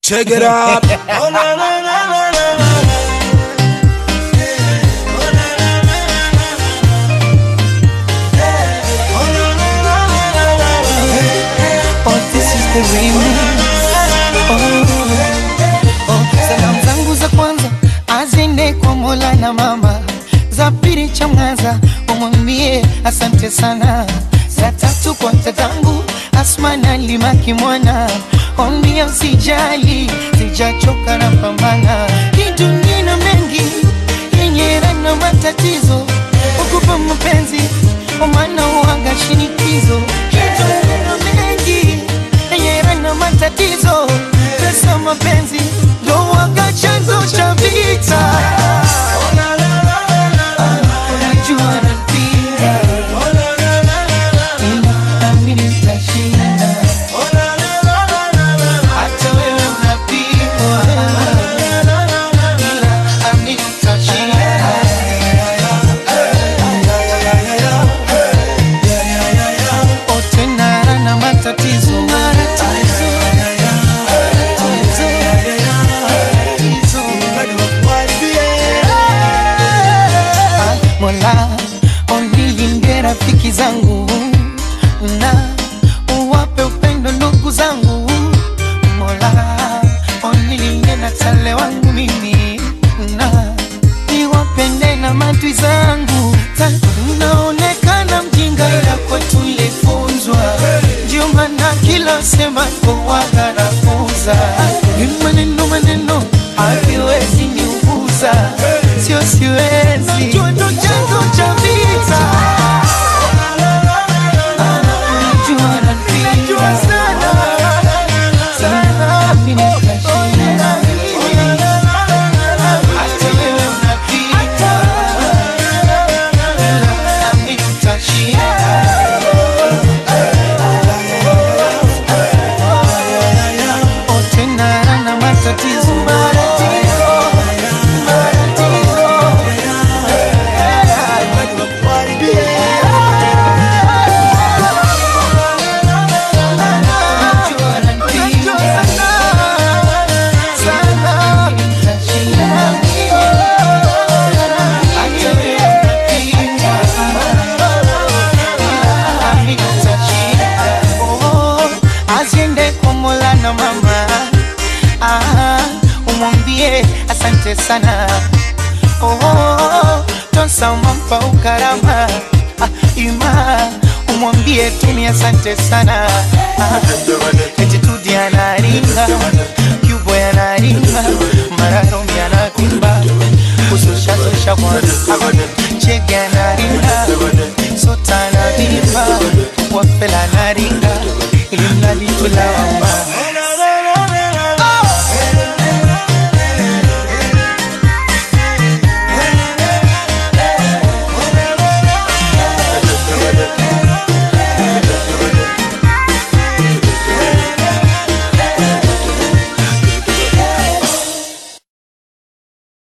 Check it out. Oh, na, na, na, na, na, na. Oh, na, na, na, na, na, na. Oh, na, na, na, na, na, na. Oh, this is the remix. Oh, oh. Salamu zangu za kwanza azende kwa Mola na mama, za pili cha Mwanza umwambie asante sana, za tatu kwa tatangu Asma na Limaki mwana, ombia usijali, sijachoka na pambana, kidunia na mengi yenye na matatizo, ukupa mapenzi omana uaga shinikizo, kidunia na mengi yenye na matatizo, pesa mapenzi ndo waga chanzo cha vita. Oh, na, na, na, na, na, na. Unajua napenda, Oh, na, na, na, na, na. ila naamini nitashinda. Oh, na, na, na, na, na, na. Hata wewe unapigwa, Na, na, na, na, na. ila naamini nitashinda. Oh, tena na matatizo. Ah, Mola onilinde rafiki zangu na uwape upendo ndugu zangu Mola onilinde na tale wangu mimi na niwapende na matwi zangu Ta- naonekana mjinga ila kwetu ilifunzwa ndio maana kila sema kowaga nafunza ni maneno maneno haviwezi niuguza sio siwezi najua ndo chanzo cha vita Unajua napenda sana sana mimi nitashinda hata wewe unapita nami tutashinda Oh, tena na matatizo matatizo matatizo Najua napenda sana nitashinda hata wewe unapita nami tutashinda Oh, aziende kwa Mola na mama ah, umwambie asante sana oh, Tosa umampa ukarama ah, ima umwambie tumi asante sana ah, eti tudi anaringa